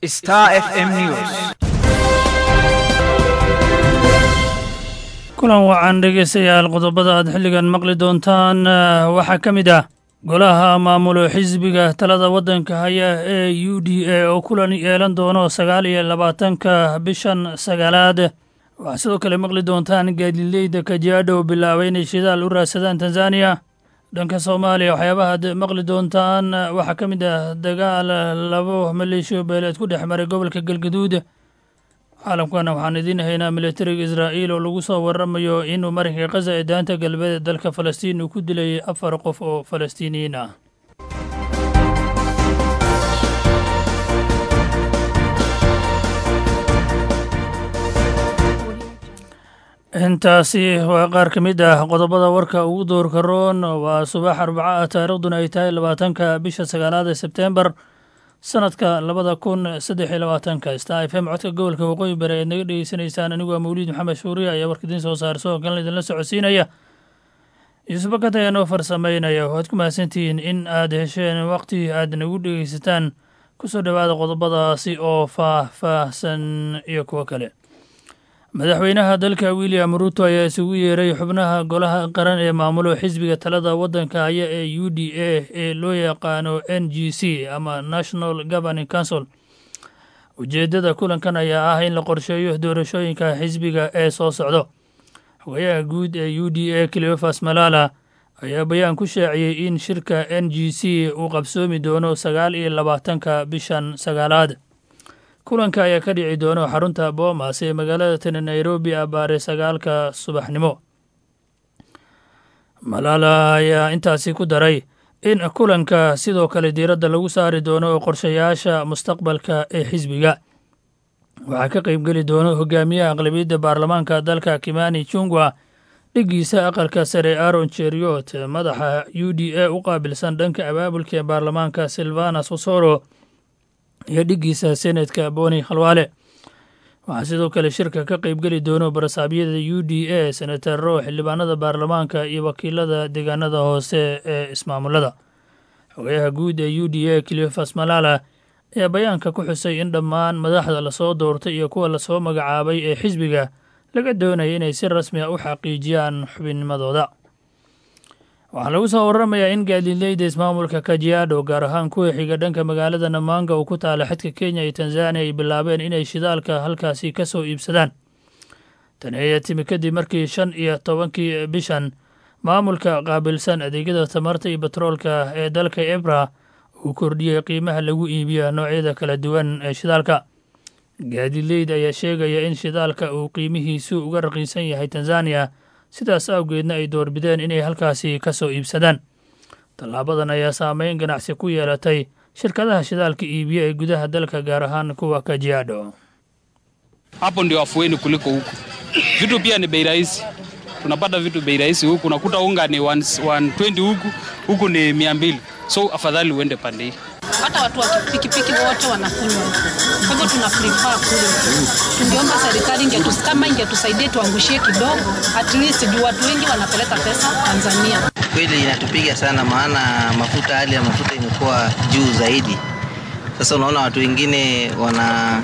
Star FM News. kulan wacan dhegaystayaal qodobada aad xilligan maqli doontaan waxaa ka mid ah golaha maamulo xisbiga talada waddanka haya ee u d a oo kulan yeelan doono sagaal iyo labaatanka bishan sagaalaad waxaa sidoo kale maqli doontaan gaadileyda kajiadho bilaabay inay shidaal u raadsadaan tanzaniya dhanka soomaaliya waxyaabaha ad maqli doontaan waxaa ka mid ah dagaal labo maleeshiyo beeleed ku dhex maray gobolka galgaduud caalamkana waxaan idiin haynaa militariga israa'iil oo lagu soo waramayo inuu marinka khaza ee daanta galbeed ee dalka falastiin uu ku dilay afar qof oo falastiiniyiin ah intaasi waa qaar ka mid ah qodobada warka ugu doorka roon waa subax arbaca ah taariikhduna ay tahay labaatanka bisha sagaalaad ee sebteembar sanadka labada kun saddex iyo labaatanka star f m codka gobolka waqooyi bari eed naga dhegeysanaysaan anigu waa mawliid maxamed shuuriya ayaa warka idiin soo saar soo kalena idinla socodsiinaya yuusuf bakad ayaa noo farsamaynaya waxaad ku mahadsantihiin in aad hesheen waqti aad nagu dhegeysataan kusoo dhowaada qodobadaasi oo faah-faahsan iyo kuwo kale madaxweynaha dalka william ruuto ayaa isugu yeeray xubnaha golaha qaran ee maamulo xisbiga talada waddanka haya ee u d a ee loo yaqaano n g c ama national governing council ujeeddada kulankan ayaa ah in la qorsheeyo doorashooyinka xisbiga ee soo socdo xogayaha guud ee u d a cleofas malala ayaa bayaan ku shaaciyey in shirka n g c uu qabsoomi doono sagaal iyo labaatanka bishan sagaalaad kulanka ayaa ka dhici doono xarunta boomas ee magaalada tani nairobi abaare sagaalka subaxnimo malaala ayaa intaasi ku daray in kulanka sidoo kale diiradda lagu saari doono qorshayaasha mustaqbalka ee xisbiga waxaa ka qaybgeli doono hogaamiyaha aqlabiyadda baarlamaanka dalka kimani chungwa dhigiisa aqalka sare aron cheriot madaxa u d a u qaabilsan dhanka abaabulka ee baarlamaanka silvanas osoro iyo dhigiisa senetka boni khalwaale waxaa sidoo kale shirka ka qaybgeli doono barasaabyada u d a senataro xildhibaanada baarlamaanka iyo wakiilada deegaanada hoose ee ismaamulada xogayaha guud ee u d a cleofas malala ayaa bayaanka ku xusay in dhammaan madaxda lasoo doortay iyo kuwa lasoo magacaabay ee xisbiga laga doonaya inay si rasmi a u xaqiijiyaan xubinnimadooda waxaa lagu soo waramayaa in gaadileyda ismaamulka kajiado gaar ahaan kuwa xiga dhanka magaalada namaanga uu ku taala xadka kenya iyo tanzaniya ay bilaabeen inay shidaalka halkaasi ka soo iibsadaan tani ayaa timi kadib markii shan iyo tobankii bishan maamulka qaabilsan adeegyada tamarta iyo batroolka ee dalka ebra uu kordhiyey qiimaha lagu iibiyo noocyada kala duwan ee shidaalka gaadileyd ayaa sheegaya in shidaalka uu qiimihiisu uga raqiisan yahay tanzaniya sidaas awgeedna ay doorbideen inay halkaasi ka soo iibsadaan tallaabadan ayaa saameyn ganacsi ku yeelatay shirkadaha shidaalka iibiya ee gudaha dalka gaar ahaan kuwa kajiado hapo ndio afueni kuliko huku. Vitu pia ni bei rahisi, tunapata vitu bei rahisi huku, unakuta unga ni 120 huku, huku ni 200 so afadhali uende pande hii. hata watu wa pikipiki wote wanakunywa huku. Kwa hivyo tuna prefer kule. Tungeomba serikali ingetus, kama ingetusaidia tuangushie kidogo, at least juu watu wengi wanapeleka pesa Tanzania. Kweli inatupiga sana, maana mafuta, hali ya mafuta imekuwa juu zaidi. Sasa unaona watu wengine wana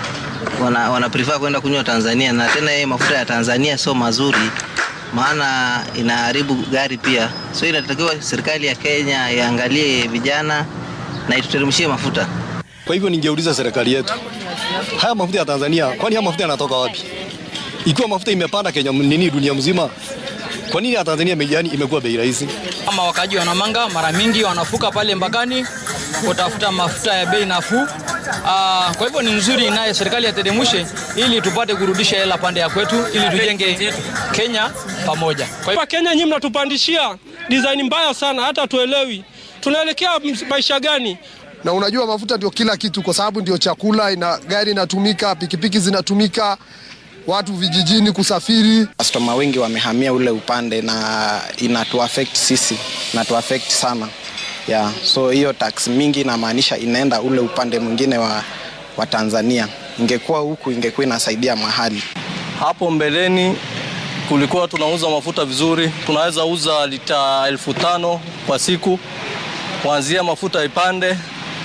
wana, wana prefer kwenda kunywa Tanzania, na tena yeye mafuta ya Tanzania sio mazuri, maana inaharibu gari pia. So inatakiwa serikali ya Kenya iangalie vijana na ituteremshie mafuta. Kwa hivyo ningeuliza serikali yetu, haya mafuta ya Tanzania, kwani haya mafuta yanatoka wapi? Ikiwa mafuta imepanda Kenya nini dunia mzima, kwa nini ya Tanzania yani imekuwa bei rahisi? Kama wakaji wa Namanga mara mingi wanafuka pale mpakani kutafuta mafuta ya bei nafuu. Aa, kwa hivyo ni nzuri naye serikali yateremshe ili tupate kurudisha hela pande ya kwetu ili tujenge Kenya pamoja. Kwa hivyo Kenya nyinyi mnatupandishia design mbaya sana, hata tuelewi tunaelekea maisha gani? na unajua mafuta ndio kila kitu, kwa sababu ndio chakula, ina gari inatumika, pikipiki zinatumika, watu vijijini kusafiri. Customer wengi wamehamia ule upande na inatu affect sisi, inatu affect sana yeah. So hiyo tax mingi inamaanisha inaenda ule upande mwingine wa, wa Tanzania. Ingekuwa huku ingekuwa inasaidia mahali hapo mbeleni kulikuwa tunauza mafuta vizuri, tunaweza uza lita elfu tano kwa siku, kuanzia mafuta ipande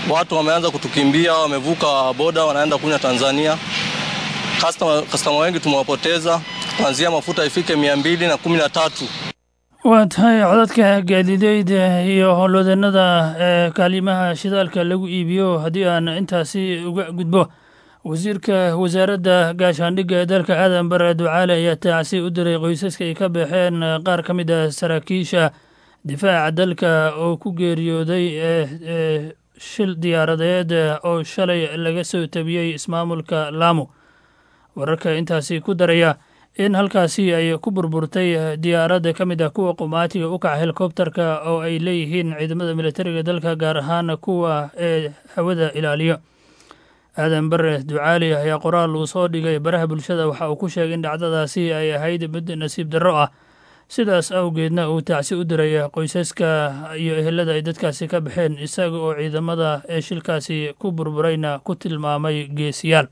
watu wameanza kutukimbia, wamevuka boda wanaenda kunywa Tanzania. Customer, customer wengi tumewapoteza kuanzia mafuta ifike mia mbili na kumi na tatu. waa tahay codadka gaadiideyda iyo howlwadeenada ee kaalimaha shidaalka lagu iibiyo haddii aan intaasi uga gudbo wasiirka wasaaradda gaashaandhigga ee dalka aadan bare ducaale ayaa taacsi u diray qoysaska ay ka baxeen qaar ka mid ah saraakiisha difaaca dalka oo ku geeriyooday ee shil diyaaradeed oo shalay laga soo tabiyey ismaamulka laamo wararka intaasi ku daraya in halkaasi ay ku burburtay diyaaradda ka mid ah kuwa qumaatiga u kaca helikobterka oo ay leeyihiin ciidamada militariga dalka gaar ahaan kuwa ee hawada ilaaliyo aadan bare ducaali ayaa qoraal uu soo dhigay baraha bulshada waxa uu ku sheegay in dhacdadaasi ay ahayd mid nasiib darro ah sidaas awgeedna uu tacsi u diray qoysaska iyo ehelada ay dadkaasi ka baxeen isaga oo ciidamada ee shilkaasi ku burburayna ku tilmaamay geesiyaal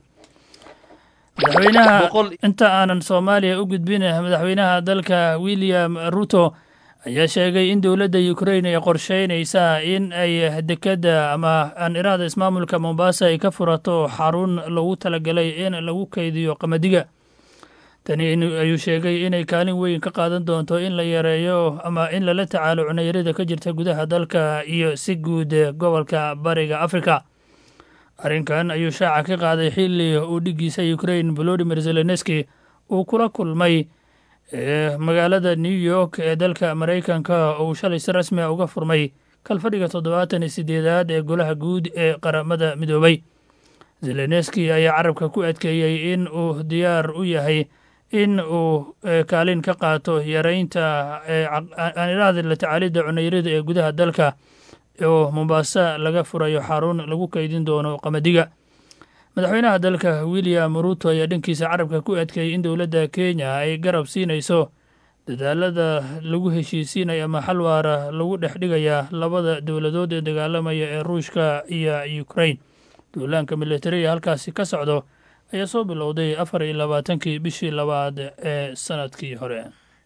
madaxweynaha inta aanan soomaaliya u gudbin madaxweynaha dalka william ruto ayaa sheegay in dowladda ukrain ay qorsheynaysaa in ay dekadda ama aan iraada ismaamulka mombasa ay ka furato xarun lagu talagalay in lagu kaydiyo qamadiga tani ayuu sheegay inay kaalin weyn ka qaadan doonto in la yareeyo ama in lala tacaalo cunayarida ka jirta gudaha dalka iyo si guud gobolka bariga afrika arrinkan ayuu shaaca ka qaaday xilli uu dhiggiisa ukrain volodimir zelenski uu kula kulmay magaalada new york ee dalka maraykanka oo uu shalay si rasmi a uga furmay kalfadhiga toddobaatan iyo sideedaad ee golaha guud ee qaramada midoobay zelenski ayaa carabka ku adkeeyey in uu diyaar u yahay in uu kaalin ka qaato yareynta aaniraada la tacaalidda cunayarida ee gudaha dalka oo mombasa laga furayo xarun lagu kaydin doono qamadiga madaxweynaha dalka william ruto ayaa dhankiisa carabka ku adkeeyey in dowladda kenya ay garab siinayso dadaalada lagu heshiisiinaya ama xal waara lagu dhex dhigaya labada dowladood ee dagaalamaya ee ruushka iyo ukrain duulaanka militariga halkaasi ka socdo ayaa soo bilowday afar iyo labaatankii bishii labaad ee sanadkii hore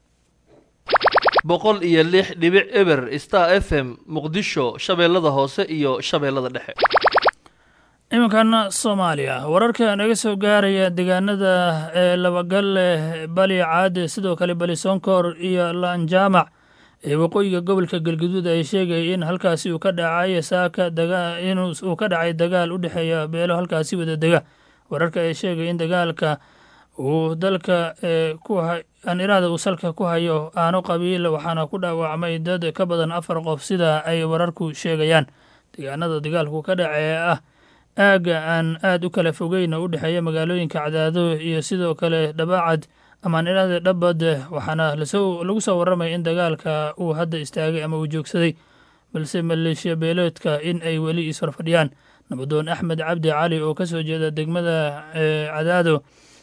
boqol iyo lix dhibic eber star f m muqdisho shabeellada hoose iyo shabeellada dhexe iminkan soomaaliya wararka naga soo gaaraya deegaanada ee labagalle bali caade sidoo kale bali sonkor iyo laanjaamac ee waqooyiga gobolka galguduud ay sheegay in halkaasi uu ka dhacay saaka in uu ka dhacay dagaal u dhexeeya beelo halkaasi wada dega wararka ay sheegay in dagaalka uu dalka anirada uu salka ku hayo aano qabiil waxaana ku dhaawacmay dad ka badan afar qof sida ay wararku sheegayaan deegaanada dagaalku ka dhacee ah aagga aan aad u kala fogeyn oo u dhexeeya magaalooyinka cadaado iyo sidoo kale dhabaacad amaan irada dhabad waxaana lagu soo warramaya in dagaalka uu hadda istaagay ama uu joogsaday balse maleeshiya beeleedka in ay weli isfarfadhiyaan nabadoon axmed cabdi cali oo ka soo jeeda degmada cadaado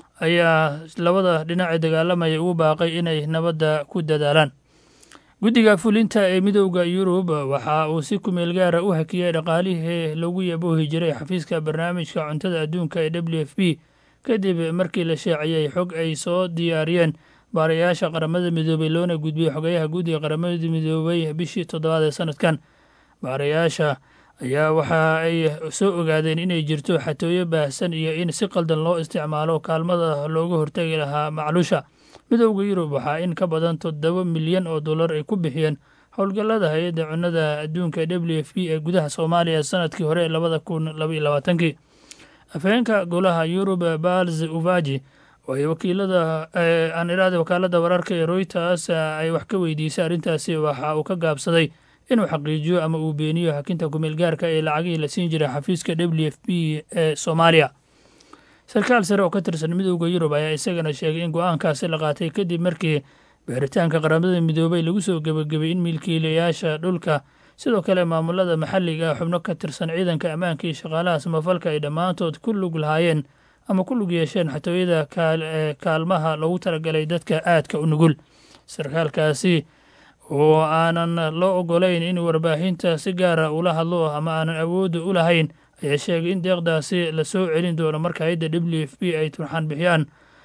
ayaa labada dhinac ee dagaalamaya ugu baaqay inay nabadda ku dadaalaan guddiga fulinta ee midowda yurub waxa uu si kumeel gaara u hakiyey dhaqaalihii lagu yaboohi jiray xafiiska barnaamijka cuntada adduunka ee w f b kadib markii la sheeciyey xog ay soo diyaariyeen baarayaasha qaramada midoobay loona gudbiyey xogayaha guddiga qaramada midoobay bishii toddobaad ee sanadkan baarayaasha ayaa waxa ay soo ogaadeen inay jirto xatooyo baahsan iyo in si qaldan loo isticmaalo kaalmada looga hortagi lahaa macluusha midowda yurub waxaa in ka badan toddoba milyan oo dollar ay ku bixiyeen howlgallada hay-adda cunnada adduunka w f b ee gudaha soomaaliya sanadkii hore labada kun labaiyo labaatankii afheenka golaha yurub bals uvaji oo ay wakiilada aan iraada wakaalada wararka ee royters ay wax ka weydiisay arrintaasi waxa uu ka gaabsaday inuu xaqiijiyo ama uu beeniyo hakinta kumeel gaarka ee lacagihii la siin jiray xafiiska w f b ee soomaaliya sarkaal sare oo ka tirsan midowda yurub ayaa isagana sheegay in go-aankaasi la qaatay kadib markii baaritaanka qaramada midoobay lagu soo gebagabay in milkiilayaasha dhulka sidoo kale maamulada maxalliga xubno ka tirsan ciidanka ammaanka iyo shaqaalaha samafalka ay dhammaantood ku lug lahaayeen ama ku lug yeesheen xatooyada kaalmaha loogu talagalay dadka aadka u nugul sarkaalkaasi oo aanan loo ogolayn in warbaahinta si gaara ula hadlo ama aanan awoodda u lahayn ayaa sheegay in deeqdaasi la soo celin doono marka hayadda w f b ay turxaan bixiyaan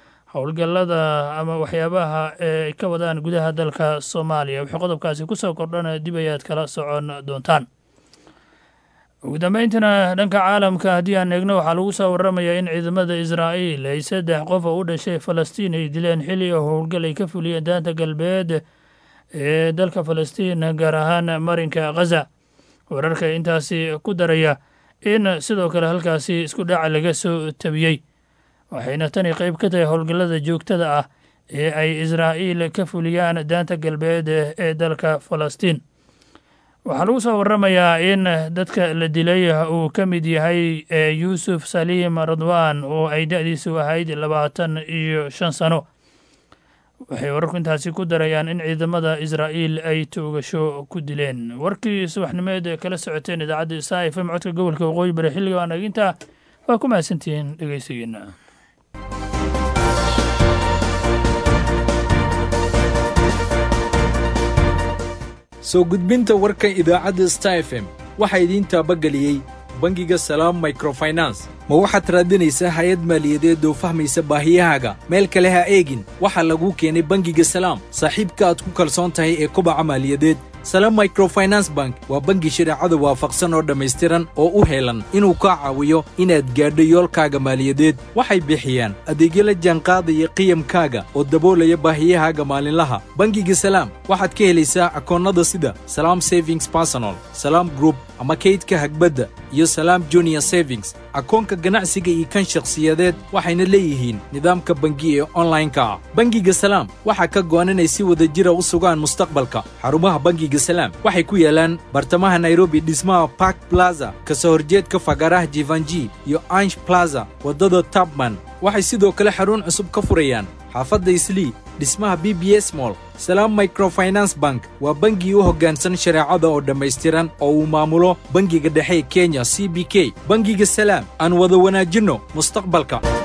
howlgallada ama waxyaabaha ee ay ka wadaan gudaha dalka soomaaliya wixii qodobkaasi ku soo kordhana dib ayaad kala socon doontaan ugu dambayntiina dhanka caalamka haddii aan eegno waxaa lagu soo warramayaa in ciidamada israa'iil ay saddex qof oo u dhashay falastiin ay dileen xilli oo howlgal ay ka fuliyeen daanta galbeed ee dalka falastiin gaar ahaan marinka khaza wararka intaasi ku daraya in sidoo kale halkaasi isku dhaca laga soo tabiyey waxayna tani qayb ka tahay howlgallada joogtada ah ee ay israa'iil ka fuliyaan daanta galbeed ee dalka falastiin waxaa lagu soo warramayaa in dadka la dilay uu ka mid yahay yuusuf saliim radwan oo ay da-diisu ahayd labaatan iyo shan sano waxay wararku intaasi ku darayaan in ciidamada israa'iil ay toogasho ku dileen warkii subaxnimeed kala socoteen idaacadda isaa fm codka gobolka waqooyi bari xilliga aan eginta waa ku mahadsantihiin dhegeysigeena soo gudbinta warkan idaacadda star f m waxaa idiin taabageliyey bangiga salaam microfinance ma waxaad raadinaysaa hay-ad maaliyadeed oo fahmaysa baahiyahaaga meel kale ha eegin waxaa laguu keenay bangiga salaam saaxiibka aad ku kalsoon tahay ee kobaca maaliyadeed salaam microfinance bank waa bangi shareecada waafaqsan oo dhammaystiran oo u heelan inuu kaa caawiyo inaad gaadho yoolkaaga maaliyadeed waxay bixiyaan adeegyo la jaanqaadaya qiyamkaaga oo daboolaya baahiyahaaga maalinlaha bangiga salaam waxaad ka helaysaa akoonnada sida salaam savings personal salaam group ama kaydka hagbadda iyo salaam junior savings akoonka ganacsiga iyo kan shakhsiyadeed waxayna leeyihiin nidaamka bangi ee onlineka ah bangiga salaam waxaa ka go'an inay si wada jira u sugaan mustaqbalka xarumaha bangiga salaam waxay ku yaalaan bartamaha nairobi dhismaha park plaza kasoo horjeedka fagaaraha jivanji iyo ansh plaza waddada tabman waxay sidoo kale xarun cusub ka furayaan xaafadda islii dhismaha b b s mall salaam microfinance bank waa bangii u hoggaansan shareecada oo dhammaystiran oo uu maamulo bangiga dhexe ee kenya c b k bangiga salaam aan wada wanaajinno mustaqbalka